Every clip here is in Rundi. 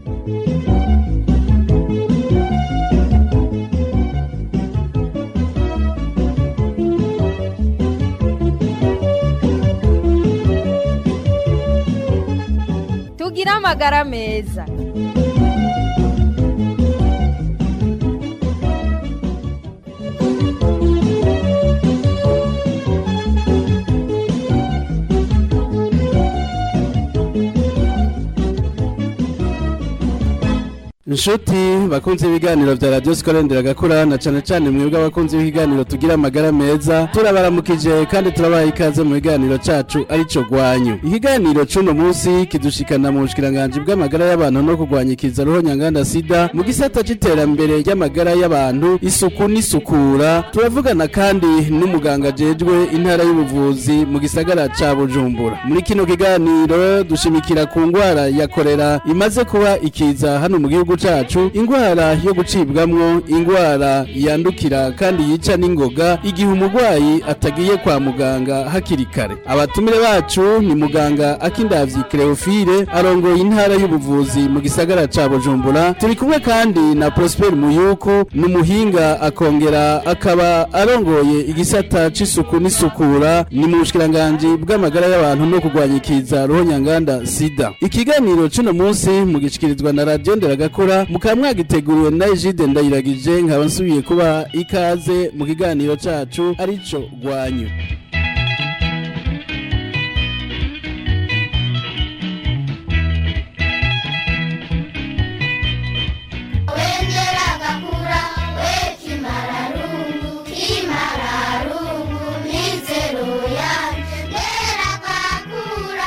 tugira amagara meza inshuti bakunze ibiganiro vya radiyo sikorendera gakura na cane cane mwebwe abakunzi b'ikiganiro tugira amagara meza turabaramukije kandi turabaha ikaze mu biganiro cacu arico gwanyu ikiganiro c'uno munsi kidushikana mu bushikiranganji bw'amagara y'abantu no kurwanya ikiza roho nyanganda sida mu gisata c'iterambere ry'amagara y'abantu isuku n'isukura turavugana kandi n'umuganga ajejwe intara y'ubuvuzi mu gisagara ca bujumbura muri kino kiganiro dushimikira ku ngwara ya korera imaze kuba ikiza hano mu gihugu cacu ingwara yo gucibwamwo ingwara yandukira kandi yica n'ingoga igihe umurwayi atagiye kwa muganga hakiri kare abatumire bacu ni muganga akindavyi Cleophile arongoye intara y'ubuvuzi mu gisagara ca Bujumbura turi kumwe kandi na Prosper Muyuku n'umuhinga akongera akaba arongoye igisata c'isuku n'isukura ni mu bushikiranganji bw'amagara y'abantu no kurwanya ikiza roho nyanganda sida ikiganiro c'uno munsi mugishikirizwa na radio nderagakora mukaba mwagiteguriwe na Egide ndayiragije nkaba nsubiye kuba ikaze mu kiganiro cacu arico gwanyu wengera gakura wekimararungu kimararungu mizero yanje ngera gakura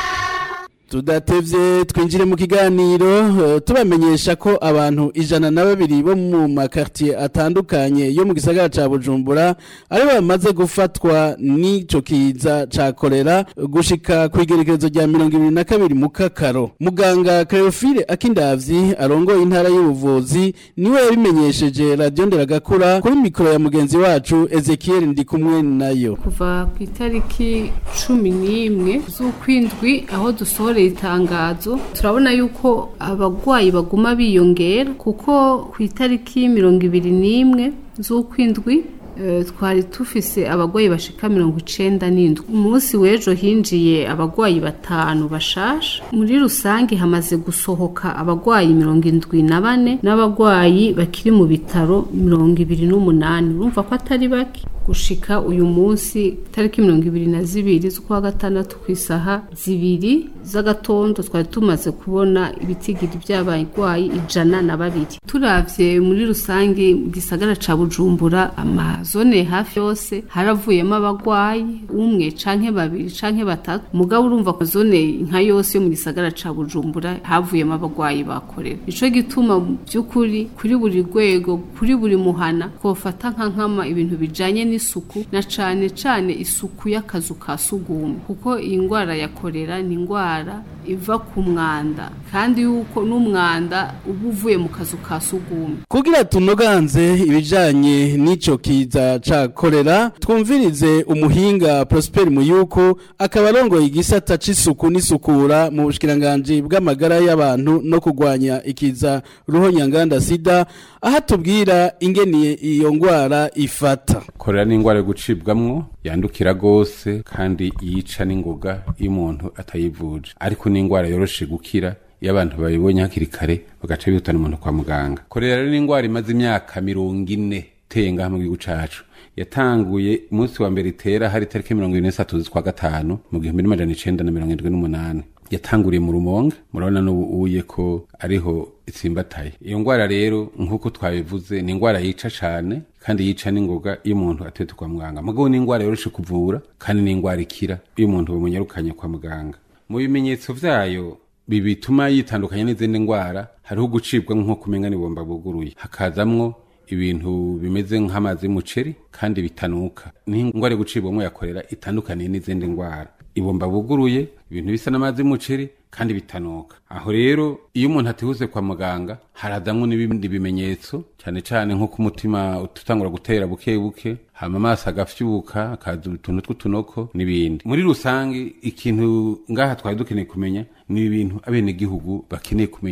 tudatevye twinjire mu kiganiro eh, tubamenyesha ko abantu ijana na babiri bo mu makartier atandukanye yo mu gisagara ca Bujumbura ari bamaze gufatwa n'ico kiza ca kolera gushika kwigerekezo rya mirongo ibiri na kabiri mu kakaro muganga Cleophile Akindavyi arongoye intara y'ubuvuzi niwe yabimenyesheje radio nderagakura kuri mikoro ya mugenzi wacu Ezekiel Ndikumwe nayo kuva ku itariki cumi n'imwe z'ukwindwi aho dusohoreye itangazo turabona yuko abarwayi baguma biyongera kuko ku itariki mirongo ibiri n'imwe z'ukwindwi eh, twari tufise abarwayi bashika mirongo icenda n'indwi umunsi w'ejo hinjiye abarwayi batanu bashasha muri rusange hamaze gusohoka abarwayi mirongo indwi na bane n'abarwayi bakiri mu bitaro mirongo ibiri n'umunani urumva ko atari bake gushika uyu munsi tariki mirongo ibiri na zibiri z'ukwa gatandatu ku isaha zibiri z'agatondo twari tumaze kubona ibitigiri by'abarwayi ijana na babiri turavye muri rusange mu gisagara ca bujumbura amazone hafi yose haravuyemo abarwayi umwe canke babiri canke batatu mugabo urumva ko zone nka yose yo mu gisagara ca bujumbura havuyemo abarwayi bakorera ico gituma mu by'ukuri kuri buri rwego kuri buri muhana twofata nka nkama ibintu bijanye n'isuku na cane cane isuku y'akazu ka sugumwe kuko iyi ndwara ya korera ni indwara iva ku mwanda kandi yuko n'umwanda uba uvuye mu kazu ka sugumwe kugira tunoganze ibijanye n'ico kiza ca kolera twumvirize umuhinga Prosper Muyuku akaba arongoye igisata c'isuku n'isukura mu bushikiranganji bw'amagara y'abantu no kurwanya ikiza ruho nyanganda sida aho atubwira ingene iyo ngwara ifata korera ni indwara yo gucibwamwo yandukira gose kandi yica n'ingoga iyo umuntu atayivuje ariko ni indwara yoroshe gukira iyo abantu babibonye hakiri kare bagaca bihutana umuntu kwa muganga korera rero ni indwara imaze imyaka mirongo ine iteye ngaha mu gihugu cacu yatanguye umunsi wa mbere itera hari tariki mirongo ine n'esatu z'ukwa gatanu mu gihumbi n'amajana icenda na mirongo indwi n'umunani yatanguriye mu rumonge murabona n'ubu uye ko ariho itsimbataye iyo ndwara rero nk'uko twabivuze ni indwara yica cane kandi yica n'ingoga iyo umuntu atetse kwa muganga mugabo ni indwara yoroshe kuvura kandi ni indwara ikira iyo umuntu bamunyarukanye kwa muganga mu bimenyetso vyayo bi bituma yitandukanya n'izindi ndwara hariho gucibwa nko kumenya n'ibomba buguruye hakazamwo ibintu bimeze nk'amazi y'umuceri kandi bitanuka ni indwara yo gucibwamo yakorera itandukaniye n'izindi ndwara ibomba buguruye ibintu bisa n'amazi y'umuceri kandi bitanuka aho rero iyo umuntu atihuse kwa muganga harazamwo n'ibindi bimenyetso cyane cyane nko ku mutima utangura gutera buke buke hama amaso agafyuka akaza utuntu tw'utunoko n'ibindi muri rusange ikintu ngaha twari dukeneye kumenya ni ibintu abenegihugu bakeneye kumenya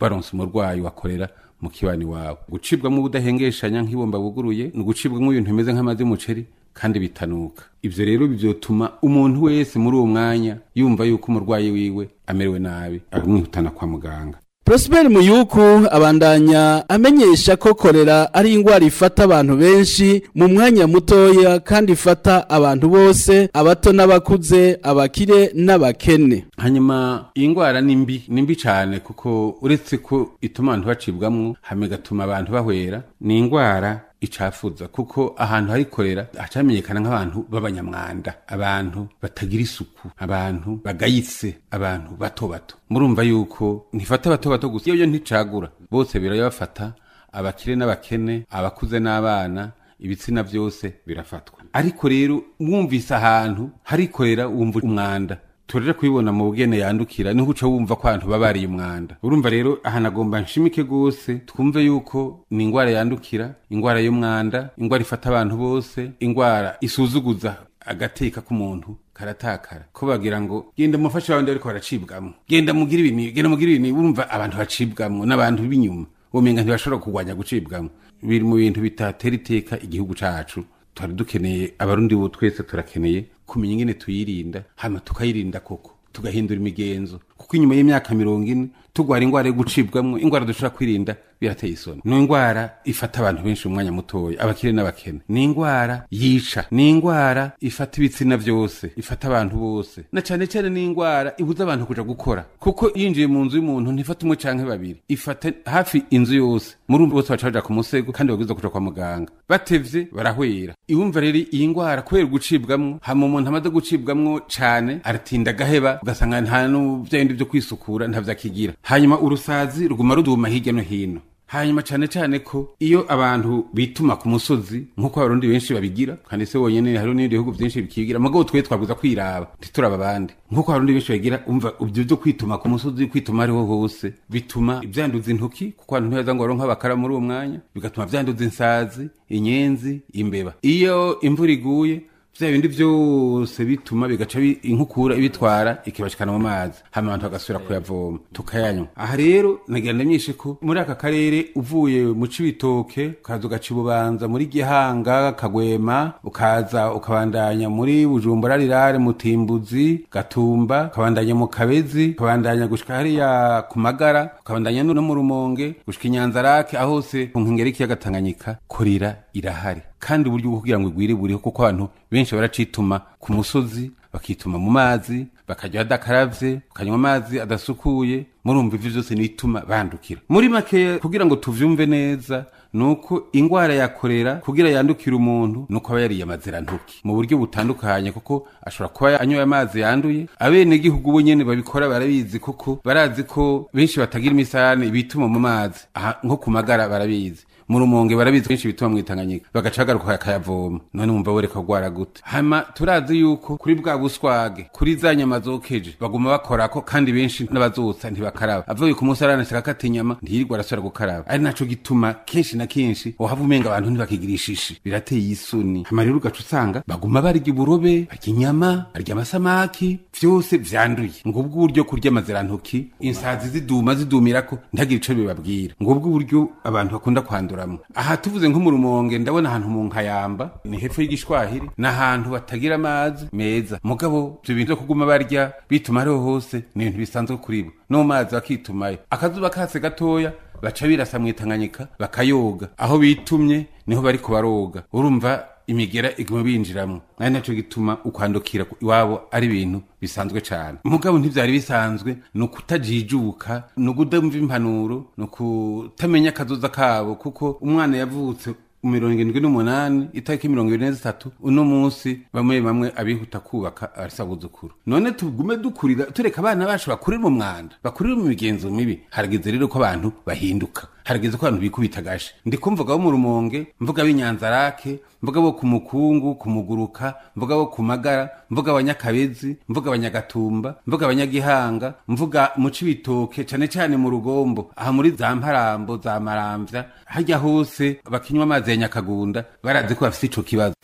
baronse umurwayi wakorera mu kibani wawe gucibwamo ubudahengeshanya nk'ibomba buguruye ni ugucibwamo ibintu bimeze nk'amazi y'umuceri kandi bitanuka ivyo rero bivyotuma umuntu wese muri uwo mwanya yumva yuko umurwayi wiwe amerewe nabi akamwihutana kwa muganga Prosper Muyuku abandanya amenyesha ko korera ari ingwara ifata abantu benshi mu mwanya mutoya kandi ifata abantu bose abato n'abakuze abakire n'abakene hanyuma iyi ndwara ni mbi ni mbi cyane kuko uretse ko ituma abantu bacibwamwo hama igatuma abantu bahwera ni indwara icafuza kuko ahantu hari korera hacamenyekana nk'abantu b'abanyamwanda abantu batagira isuku abantu bagayitse abantu bato bato murumva yuko ntifata bato bato gusa iyo yo nticagura bose birabafata abakire n'abakene abakuze n'abana ibitsina byose birafatwa ariko rero wumvise ahantu hari korera wumva umwanda turere kubibona mu bugene yandukira niho uca wumva ko abantu babariye umwanda urumva rero ahantu agomba nshimike rwose twumve yuko ni indwara yandukira indwara y'umwanda indwara ifata abantu bose indwara isuzuguza agateka k'umuntu karatakara ko bagira ngo genda mufashe abandi ariko baracibwamo genda mugire ibintu genda mugire ibintu urumva abantu bacibwamo n'abantu b'inyuma womenga ntibashobora kurwanya gucibwamo biri mu bintu bitatera iteka igihugu cacu twari dukeneye abarundi bo twese turakeneye kumenya ingene tuyirinda hama tukayirinda koko tugahindura imigenzo kuko inyuma y'imyaka mirongo ine tugwara ingwara yo gucibwamwo ingwara dushobora kwirinda birateye isoni ni ingwara ifata abantu benshi mu mwanya mutoya abakire n'abakene ni ingwara yica ni ingwara ifata ibitsina byose ifata abantu bose na cyane cyane ni ingwara ibuza abantu kuja gukora kuko yinjiye mu nzu y'umuntu ntifata umwe canke babiri ifata hafi inzu yose muri bose baca baja ku musego kandi babwirizwa kuja kwa muganga batevye barahwera iwumva rero iyi ngwara kubera gucibwamwo hama umuntu amaze gucibwamwo cane aratinda agaheba ugasanga nta n'ivya bindi vyo kwisukura ntavyo akigira hanyuma urusazi ruguma ruduma hirya no hino hanyuma cyane cyane ko iyo abantu bituma ku musozi nk'uko abarundi benshi babigira kandi se wonyene hari n'ibindi bihugu byinshi bikigira mugabo twe twabwiza kwiraba ntituraba abandi nk'uko abarundi benshi bagira umva ibyo byo kwituma ku musozi kwituma ariho hose bituma byanduza intoki kuko abantu ntibaza ngo baronke abakara muri uwo mwanya bigatuma byanduza insazi inyenzi imbeba iyo imvura iguye vya bindi vyose bituma bigaca bi- inkukura ibitwara ikibashikana mu mazi hama abantu bagasubira kuyavoma tukayanywa aha rero nagira ndamyishe ko muri aka karere uvuye mu cibitoke ukaza ugaca ibubanza muri gihanga kagwema ukaza ukabandanya muri bujumbura rirare mutimbuzi gatumba ukabandanya mu kabezi ukabandanya gushika hariya ku magara ukabandanya no mu rumonge gushika inyanzarake aho hose ku nkengera y'ikiyaga tanganyika korira irahari kandi uburyo bwo kugira ngo igwire buriho kuko abantu benshi baracituma ku musozi bakituma mu mazi bakarya badakaravye bakanywa amazi adasukuye murumva ivyo vyose nituma bandukira muri make kugira ngo tuvyumve neza nuko ingwara ya korera kugira yandukire umuntu nuko aba yariye amazirantoki mu buryo butandukanye kuko ashobora kuba anyoye amazi yanduye abenegihugu bo nyene babikora barabizi kuko barazi ko benshi batagira imisarane bituma mu mazi aha nko ku magara barabizi mu rumonge barabizi kenshi bituma mwitanganyika bagaca bagaruka bakayavoma none mumva boreka kugwara gute hama turazi yuko kuri bwa buswage kuri za nyama zokeje baguma bakorako kandi benshi n'abazotsa ntibakaraba avuye ku munsi aranashaka kata inyama ntiyirirwa arasubira gukaraba ari naco gituma kenshi na kenshi wahava umenga abantu ntibakigira ishishi birateye isoni hama rero ugaca usanga baguma barya uburobe barya inyama barya amasamaki vyose vyanduye ngubwo uburyo kurya amazirantoki insazi ziduma zidumirako ntagire ico bibabwira ngubwo uburyo abantu bakunda kwanduramwo aha tuvuze nko mu rumonge ndabona ahantu mu nkayamba ni hepfo y'igishwahiri ni ahantu batagira amazi meza mugabo ivyo bintu vyo kuguma barya bituma ariho hose ni ibintu bisanzwe kuri bo no mu mazi bakitumayo akazuba kase gatoya baca birasa mwitanganyika bakayoga aho bitumye niho bariko baroga urumva imigera iguma binjiramwo ari naco gituma ukwandukira iwabo ari ibintu bisanzwe cane mugabo ntivyari bisanzwe ni ukutajijuka ni ukudumva impanuro ni ukutamenya akazoza kabo kuko umwana yavutse mirongo indwi n'umunani itariki mirongo ibiri n'itatu uno munsi bamwe bamwe abihuta kubaka arasabuzukuru none tugume dukurira tureka abana bacu bakurira mu mwanda bakurira mu migenzo mibi harageze rero ko abantu bahinduka harageze ko abantu bikubita agashi ndi kumvuga bo mu rumonge mvuga b'inyanzarake mvuga bo ku mukungu ku muguruka mvuga bo ku magara mvuga abanyakabezi mvuga abanyagatumba mvuga abanyagihanga mvuga mu cibitoke cane cane mu rugombo aha muri za mparambo za maramvya harya hose bakinywa amazi ya nyakagunda barazi ko bafise ico kibazo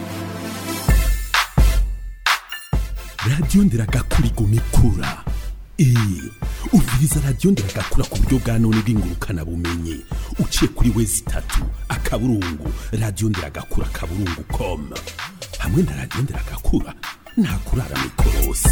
radiyo ndiragakura iguma ikura eee uviriza radiyo ndiragakura ku buryo bwa none bw'ingurukana bumenyi uciye kuri wezi itatu akaburungu radiyo ndiragakura akaburungu com hamwe na radiyo ndiragakura nta kurara mikorosi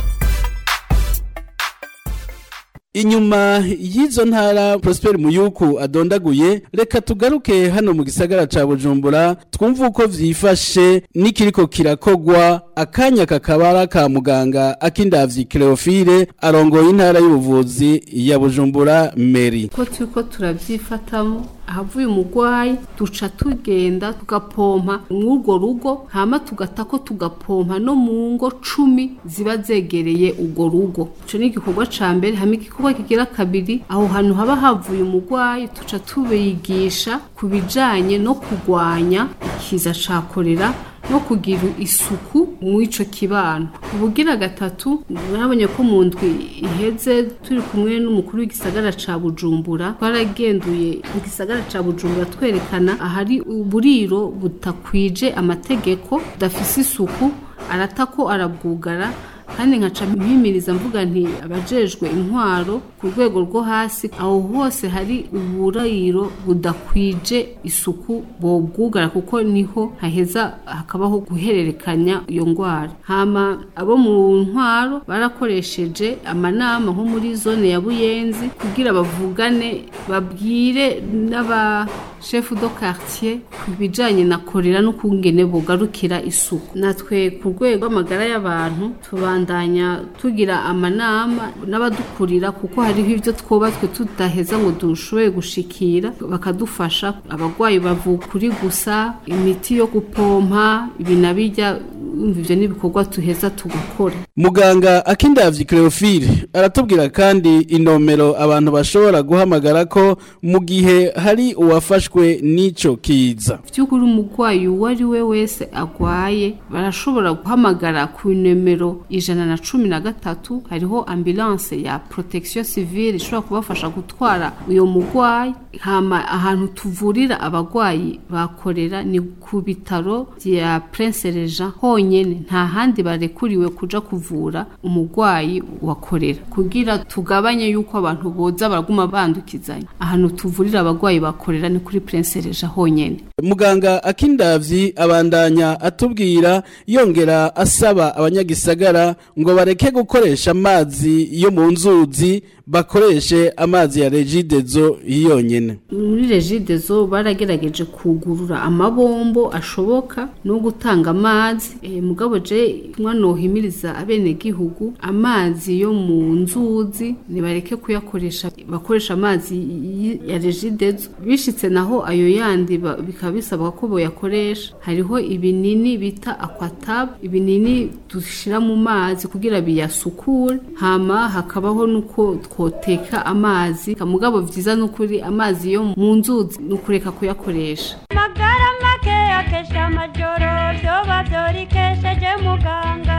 inyuma y'izo ntara Prosper Muyuku adondaguye reka tugaruke hano mu gisagara ca Bujumbura twumva uko vyifashe n'ikiriko kirakogwa akanya kakabara ka muganga akindavyi Cleophile arongoye intara y'ubuvuzi ya Bujumbura Meri ko turiko turabyifatamo ahavuye umurwayi duca tugenda tugapompa mw'urwo rugo hama tugatako tugapompa no mu ngo cumi ziba zegereye urwo rugo ico ni igikorwa ca mbere hama igikorwa kigira kabiri aho hantu haba havuye umurwayi tuca tubigisha ku bijanye no kurwanya ikiza ca korera no kugira isuku mw'ico kibano ubugira gatatu nabonye ko mu ndwi iheze turi kumwe n'umukuru w'igisagara ca Bujumbura twaragenduye mu gisagara ca Bujumbura twerekana ahari uburiro butakwije amategeko budafise isuku aratako arabwugara kandi nkaca mpimiriza mvuga nti abajejwe intwaro ku rwego rwo hasi aho hose hari uburayiro budakwije isuku bobwugara kuko niho haheza hakabaho guhererekanya iyo ndwara hama abo mu ntwaro barakoresheje amanama nko muri zone ya buyenzi kugira bavugane babwire n'aba shefu do quartier ku bijanye na korera n'ukungene bogarukira isuku natwe ku rwego rw'amagara y'abantu tubandanya tugira amanama n'abadukurira kuko hariho ivyo twubatswe tudaheza ngo dushoboye gushikira bakadufasha abagwayi bavukuri gusa imiti yo gupompa ibi na bijya umva ivyo n'ibikorwa tuheza tugakora Muganga akindavyi Cleophile aratubwira kandi inomero abantu bashobora guhamagara ko mu gihe hari uwafashwe n'ico kiza by'ukuri umurwayi uwo ari we wese agwaye barashobora guhamagara ku nomero ijana na cumi na gatatu hariho ambulance ya protection civile ishobora kubafasha gutwara uyo murwayi hama ahantu tuvurira abagwayi bakorera ni ku bitaro vya Prince Regent honyene nta handi barekuriwe kuja kuvura umurwayi wakorera kugira tugabanye yuko abantu boza baraguma bandukizanya ahantu tuvurira abagwayi bakorera ni kuri Prince Regent honyene Muganga akindavyi abandanya atubwira yongera asaba abanyagisagara ngo bareke gukoresha amazi yo mu nzuzi bakoreshe amazi ya regidezo yonyene muri regidezo baragerageje kugurura amabombo ashoboka no gutanga amazi e, mugabo je mwanohimiriza abenegihugu amazi yo mu nzuzi nibareke kuyakoresha bakoresha amazi y- ya regidezo bishitse naho ayo yandi ba- bikaba bisabwa ko boyakoresha hariho ibinini bita aquatab ibinini dushira mu mazi kugira biyasukure hama hakabaho nuko twoteka amazi mugabo vyiza nukuri amazi yo mu nzuzi nukureka kuyakoresha magara make akesha amajoro vyoba vyorikesheje muganga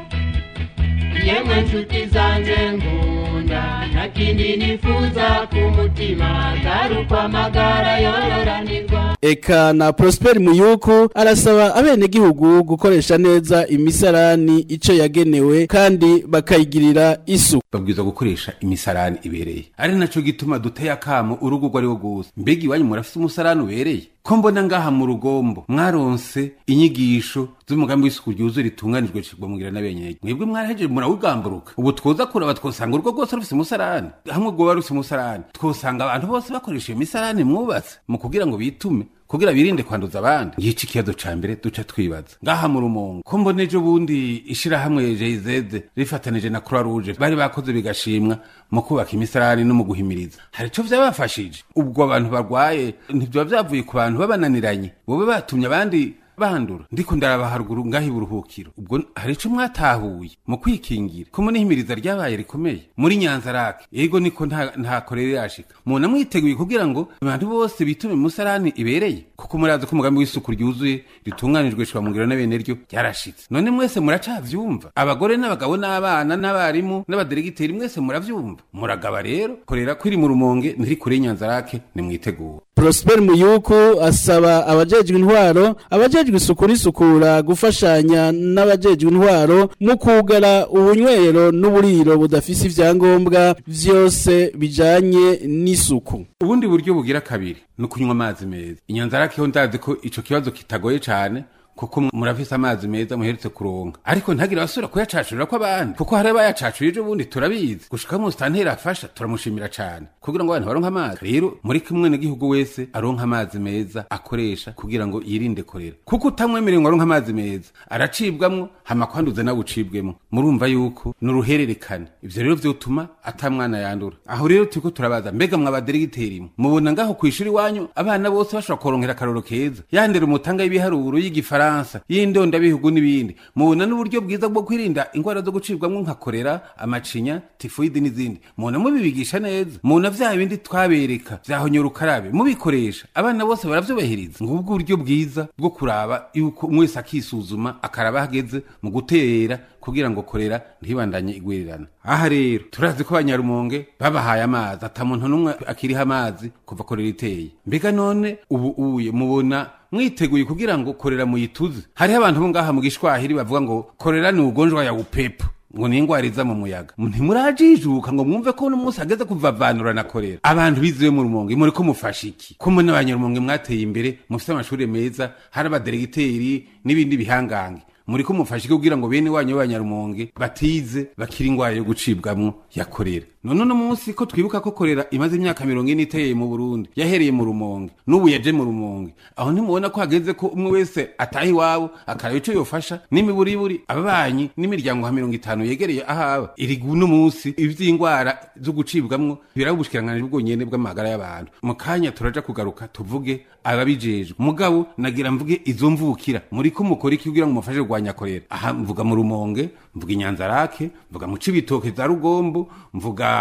yemwe nshuti zanjye ngunda nta kindi nifuza ku mutima atari uko amagara yororanirwa Eka na Prosper Muyuku arasaba abenegihugu gukoresha neza imisarani ico yagenewe kandi bakayigirira isu babwirizwa gukoresha imisarani ibereye ari naco gituma duteye akamo urugo urwo ari rwo rwose mbega iwanyu murafise umusarani ubereye ko mbona ngaha mu rugombo mwaronse inyigisho z'umugambi w'isuku ryuzuye ritunganijwe cigwa mugira n'abenyeje mwebwe mwarahejeje murawugamburuka ubu twoza kuraba twosanga urugo rwose rufise umusarani hamwe rwoba rufise umusarani twosanga abantu bose bakoresha iyo misarani mwubatse mu kugira ngo bitume kugira birinde kwanduza abandi ngico ikibazo ca mbere duca twibaza ngaha mu rumongo ko mbona ejo bundi ishirahamwe jz rifatanije na croix rouge bari bakoze bigashimwa mu kubaka imisarani no mu guhimiriza hari ico vyabafashije ubwo abantu barwaye ntibyoba vyavuye ku bantu babananiranye bobe batumye abandi bandura ndiko ndaraba haruguru ngaho iburuhukiro ubwo hari ico mwatahuye mu kwikingira ko munihimiriza ryabaye rikomeye muri nyanza rake ego niko nta nta korere yashika muna mwiteguye kugira ngo abantu bose bitume musarani ibereye kuko murazi ko umugambi w'isuku ryuzuye ritunganijwe shwa mungiro n'abene ryo ryarashitse none mwese muracavyumva abagore n'abagabo n'abana n'abarimu n'abaderegiteri mwese muravyumva muragaba rero korera kwiri mu rumonge ntiri kure y'inyanza rake nimwitegure Prosper Muyuku asaba abajejwe intwaro abajejwe abajejwe isuku n'isukura gufashanya n'abajejwe intwaro mu kugara ubunywero n'uburiro budafise ivyangombwa vyose bijanye n'isuku ubundi buryo bugira kabiri ni ukunywa amazi meza inyanzarakeho ndazi ko ico kibazo kitagoye cane kuko murafise amazi meza muherutse kuronka ariko ntagire abasubira kuyacacurira ko abandi kuko hari abayacacuye ejo bundi turabizi gushika mu sitanteri afasha turamushimira cane kugira ngo abantu baronke amazi rero muri kimwe n'igihugu wese aronka amazi meza akoresha kugira ngo yirinde korera kuko utamwemereye ngo aronke amazi meza aracibwamwo hama kwanduza nawe ucibwemwo murumva yuko ni uruhererekane ivyo rero vyotuma ata mwana yandura aho rero turiko turabaza mbega mwabaderegiteri mwe mubona ngaho kw'ishuri iwanyu abana bose bashobora kuronkera akaroro keza yandera umutanga y'ibiharuro y'igifaransa Faransa y'indondabihugu n'ibindi mubona n'uburyo bwiza bwo kwirinda ingwara zo gucibwamwo nka korera amacinya tifoide n'izindi mubona mubibigisha neza mubona vya bindi twabereka vyahonyora ukarabe mubikoresha abana bose baravyubahiriza ngubwo uburyo bwiza bwo kuraba yuko umwe wese akisuzuma akaraba hageze mu gutera kugira ngo korera ntibandanye igwirirana aha rero turazi ko abanyarumonge babahaye amazi ata muntu n'umwe akiriho amazi kuva korera iteye mbega none ubu uye mubona mwiteguye kugira ngo korera muyituze hariho abantu bo ngaha mu gishwahiri bavuga ngo korera ni ugonjwa ya upepo ngo ni ingwara iza mu muyaga ntimurajijuka ngo mwumve ko uno munsi hageze kuvavanura na korera abantu biziwe mu rumonge muri ko mufasha iki ko muri n'abanyarumonge mwateye imbere mufite amashuri meza hari abaderegiteri n'ibindi bihangange muri ko mufasha iki kugira ngo bene wanyu b'abanyarumonge batize bakira ingwara yo gucibwamwo ya korera none uno munsi ko twibuka ko korera imaze imyaka mirongo ine iteye mu burundi yahereye mu rumonge n'ubu yaje mu rumonge aho ntimubona ko hageze ko umwe wese ataha iwabo akaraba ico yofasha n'imiburiburi ababanyi n'imiryango ha mirongo itanu yegereye ahaba iri uno munsi ivy'ingwara zo gucibwamwo biraba ubushikiranganji bwonyene bw'amagara y'abantu mu kanya turaja kugaruka tuvuge ababijejwe mugabo nagira mvuge izo mvukira muri ko mukora iki kugira ngo mufashe kurwanya korera aha mvuga mu rumonge mvuga inyanzarake mvuga mu cibitoke za rugombo mvuga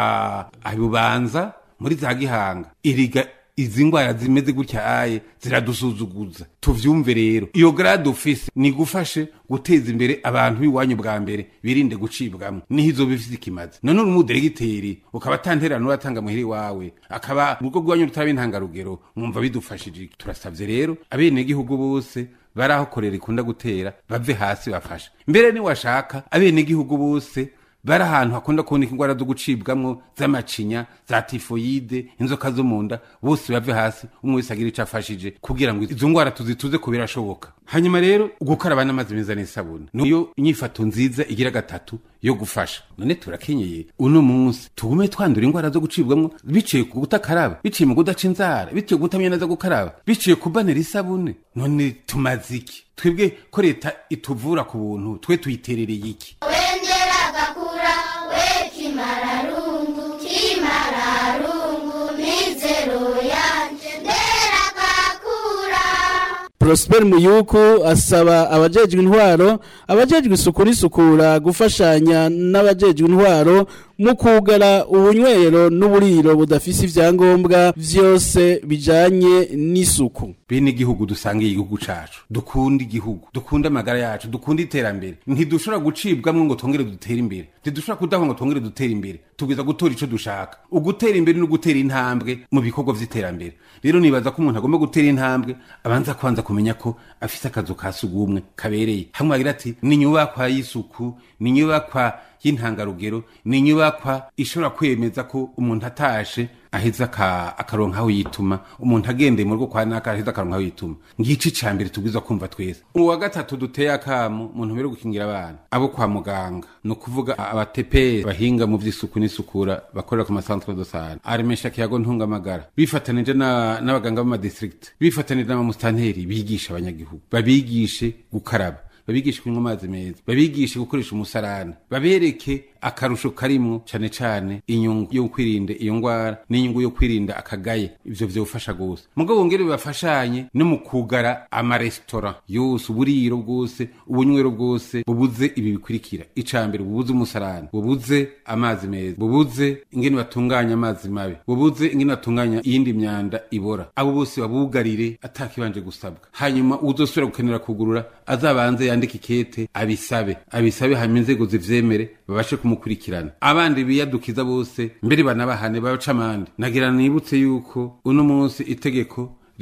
abubanza muri za gihanga iriga izi ngwara zimeze gutya aye ziradusuzuguza tuvyumve rero iyo grade ufise ni gufashe guteza imbere abantu b'iwanyu bwa mbere birinde gucibwamwo niho izo bifise ikimaze none uri umuderegiteri ukaba atanterano uratanga muhiri wawe akaba urugo rwanyu rutaba intangarugero mwumva bidufashije turasavye rero abenegihugu bose bari aho korera ikunda gutera bave hasi bafasha mbere niwashaka abenegihugu bose bari ahantu hakunda kuboneka ingwara zo gucibwamwo z'amacinya za tifoyide inzoka zo mu nda bose bave hasi umwe wese agira ico afashije kugira ngo izo ngwara tuzituze ko birashoboka hanyuma rero gukaraba n'amazi meza n'isabune niyo inyifato nziza igira gatatu yo gufasha none turakenyeye uno munsi tugume twandura ingwara zo gucibwamwo biciye ku kutakaraba biciye mu kudaca inzara biciye ku kutamenya neza gukaraba biciye ku banera isabune none tumaze iki twebwe ko leta ituvura ku buntu twe tuyiterereye iki wendera gakura we kimararungu kimararungu mizero yanje ndera gakura Prosper Muyuku asaba abajejwe intwaro abajejwe isuku n'isukura gufashanya n'abajejwe intwaro mu kugara ubunywero n'uburiro budafise ivyangombwa vyose bijanye n'isuku bene igihugu dusangiye igihugu cacu dukunda igihugu dukunda amagara yacu dukunda iterambere ntidushobora gucibwamwo ngo twongere dutere imbere ntidushobora kudahwa ngo twongere dutere imbere tubwiza gutora ico dushaka ugutera imbere no gutera intambwe mu bikorwa vy'iterambere rero nibaza ko umuntu agomba gutera intambwe abanza kwanza kumenya ko afise akazu ka sugumwe kabereye hamwe agira ati ni inyubakwa y'isuku ni inyubakwa y'intangarugero ni inyubakwa ishobora kwemeza ko umuntu atashe aheza aka- akaronka aho yituma umuntu agendeye mu rugo kwa naka aheza akaronka aho yituma ngici ca mbere tubwiza kumva twese uwa gatatu duteye akamo umuntu mbere gukingira abana abo kwa muganga ni ukuvuga abateperi bahinga mu vy'isuku n'isukura bakorera ku masantre de sante aremesha kiyago ntungamagara bifatanije na- n'abaganga b'amadistrict bifatanije n'abamusitanteri bigisha abanyagihugu babigishe gukaraba babigishe kunywa amazi meza babigishe gukoresha umusarani babereke akarusho karimwo cane cane inyungu yo kwirinda iyo ngwara n'inyungu yo kwirinda akagaye ivyo vyofasha gose mugabo wongere bafashanye no mu kugara amaresitora yose uburiro bwose ubunywero bwose bubuze ibi bikurikira ica mbere bubuze umusarani bubuze amazi meza bubuze ingene batunganya amazi mabi bubuze ingene batunganya iyindi myanda ibora abo bose babugarire atakibanje gusabwa hanyuma uzosubira gukenera kugurura azabanze yandike ikete abisabe abisabe hanyuma inzego zivyemere babashe kumukurikirana abandi biyadukiza bose mbere banabahane babaca amande nagira nibutse yuko uno munsi itegeko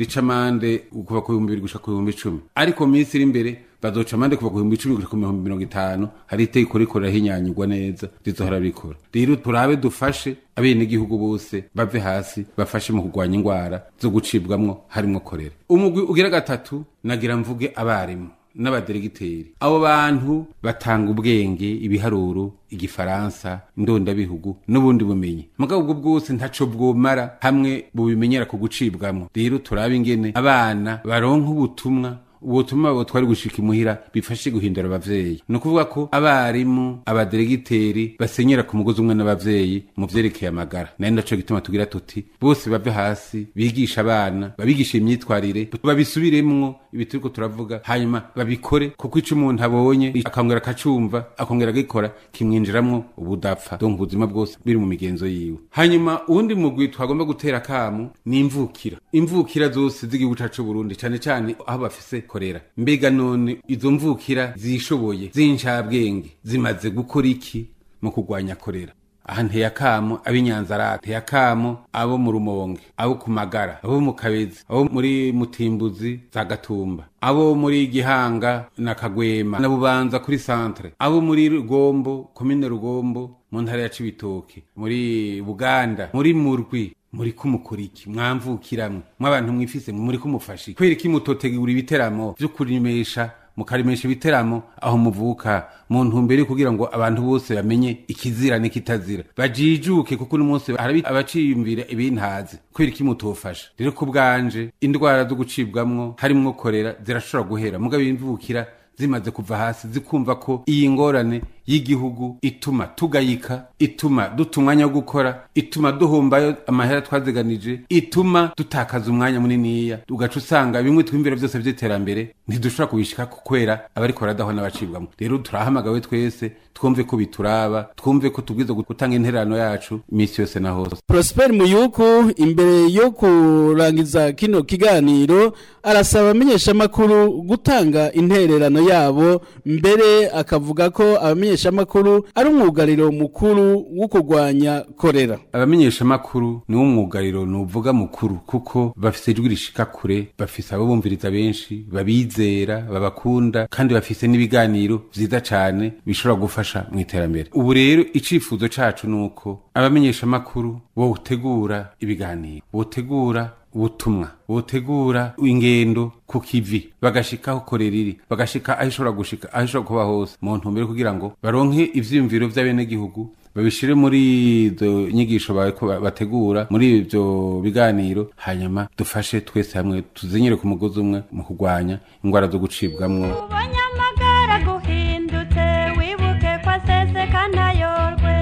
rica amande kuva ku bihumbi bibiri gushika ku bihumbi icumi ariko mu minsi iri imbere bazoca amande kuva ku bihumbi icumi gushika ku bihumbi mirongo itanu hari itegeko riko rirahinyanyurwa neza rizohora rikora rero turabe dufashe abenegihugu bose bave hasi bafashe mu kurwanya ingwara zo gucibwamwo harimwo korera umugwi ugira gatatu nagira mvuge abarimu n'abaderegiteri abo bantu batanga ubwenge ibiharuro igifaransa indondabihugu n'ubundi bumenyi mugabo ubwo bwose ntaco bwomara hamwe bubimenyera ku gucibwamwo rero turabe ingene abana baronka ubutumwa ubutumwa babo twari gushika imuhira bifashe guhindura abavyeyi ni ukuvuga ko abarimu abaderegiteri basenyera ku mugozi umwe n'abavyeyi mu vyerekeye amagara nayo ndaco gituma tugira tuti bose bave hasi bigisha abana babigisha imyitwarire babisubiremwo ibi turiko turavuga hanyuma babikore kuko ico umuntu abonye akongera akacumva akongera agikora kimwinjiramwo ubudapfa donc ubuzima bwose biri mu migenzo yiwe hanyuma uwundi mugwi twagomba gutera akamu ni imvukira imvukira zose z'igihugu cacu c'uburundi cane cane aho bafise korera mbega none izo mvukira zishoboye z'incabwenge zimaze gukora iki mu kurwanya korera aha nteye akamo ab'inyanzarake nteye akamo abo mu rumonge abo ku magara abo mu kabezi abo muri mutimbuzi za gatumba abo muri gihanga na kagwema na bubanza kuri santere abo muri rugombo komine rugombo mu ntara ya cibitoke muri buganda muri murwi muri kumukuriki mwamvukiramwe mw'abantu mwifise muri kumufashiki kubera iki mutotegura ibiteramo vyo kurimesha mukarimesha ibiteramo aho muvuka mu ntumbero yo kugira ngo abantu bose bamenye ikizira n'ikitazira bajijuke kuko uno munsi hari abaciyumvira ibintazi kubera iki mutofasha rero ku bwanje indwara zo gucibwamwo harimwo korera zirashobora guhera mugabo imvukira zimaze kuva hasi zikumva ko iyi ngorane y'igihugu ituma tugayika ituma duta umwanya wo gukora ituma duhombayo amahera twaziganije ituma dutakaza umwanya muniniya ugaca usanga bimwe twimvira byose by'iterambere ntidushobora kubishika kubera abariko baradaho n'abacibwamo rero turahamagawe twese twumve ko bituraba twumve ko tubwiza gutanga intererano yacu iminsi yose na hose Prosper Muyuku imbere yo kurangiza kino kiganiro arasaba abamenyeshamakuru gutanga intererano yabo mbere akavuga ko abamenyeshamakuru ari umwugariro mukuru wo kurwanya korera abamenyeshamakuru ni wo mwugariro nuvuga mukuru kuko bafise ijwi rishika kure bafise abo bumviriza benshi babizera babakunda kandi bafise n'ibiganiro vyiza cane bishobora gufasha mu iterambere ubu rero icifuzo cacu nuko abamenyeshamakuru botegura ibiganiro botegura ubutumwa botegura ingendo ku kivi bagashika aho korera iri bagashika aho ishobora gushika aho ishobora kuba hose mu ntumbero kugira ngo baronke ivyiyumviro vy'abenegihugu babishire muri izo nyigisho bariko bategura muri ivyo biganiro hanyuma dufashe twese hamwe tuzinyire ku mugozi umwe mu kurwanya ingwara zo gucibwamwo ubonye amagara guhindutse wibuke ko aseseka ntayorwe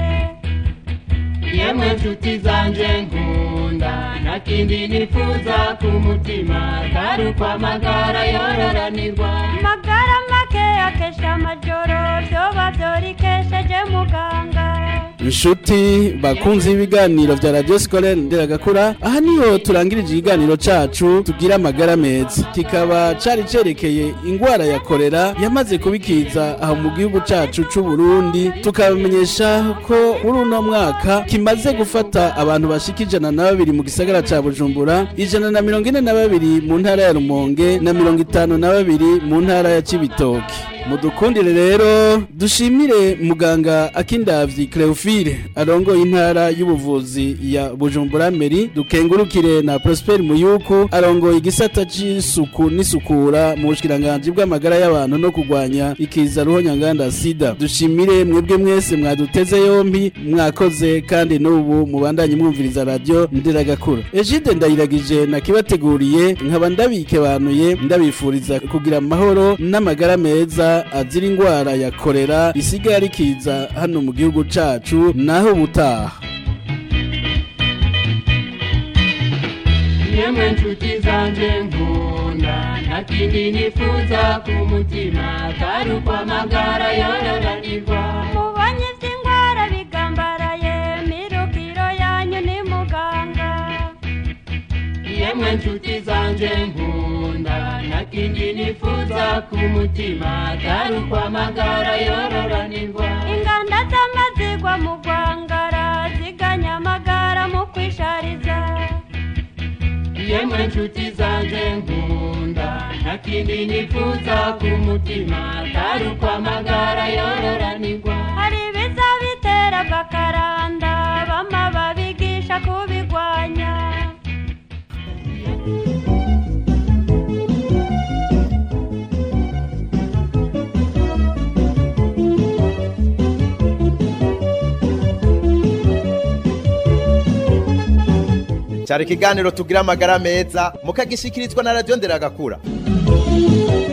yemwe nshuti zanje nkunda nta kindi nifuza ku mutima atari uko amagara yororanirwa magara make akesha amajoro vyoba vyorikesheje muganga inshuti bakunze ibiganiro vya radio scolaire nderagakura aha niho turangirije ikiganiro cacu tugira amagara meza kikaba cari cerekeye ingwara ya korera yamaze kubikiza aho mu gihugu cacu c'u Burundi tukabamenyesha ko muri uno mwaka kimaze gufata abantu bashika ijana na babiri mu gisagara ca Bujumbura ijana na mirongo ine na babiri mu ntara ya Rumonge na mirongo itanu na babiri mu ntara ya Cibitoke mudukundire rero dushimire muganga akindavyi Cleophile arongoye intara y'ubuvuzi ya Bujumbura Meri dukengurukire na Prosper Muyuku arongoye igisata c'isuku n'isukura mu bushikiranganje bw'amagara y'abantu no kurwanya ikiza ruhonyanganda sida dushimire mwebwe mwese mwaduteze yompi mwakoze kandi n'ubu mubandanye mwumviriza radio ndiragakura Egide ndayiragije nakibateguriye nkaba ndabikebanuye ndabifuriza kugira amahoro n'amagara meza azira ingwara ya korera isigaye rikiza hano mu gihugu cacu naho ubutaha yemwe nshuti zanje nkunda nta kindi nifuza ku mutima atari uko amagara yororanirwa mubonye ivy'ingwara bigambaraye mirukiro yanyu ni muganga yemwe nshuti zanje nkunda nta kindi nifuza ku mutima atari uko amagara yororanirwa inganda z'amazigwa mu gwangara ziganya amagara mu kwishariza yemwe namwe nshuti zanje nkunda nta kindi nifuza ku mutima atari uko amagara yororanirwa hari ibiza bitera bakaranda bama babigisha kubigwanya cyari ikiganiro tugira amagara meza mukagishikirizwa na radiyo nderagakura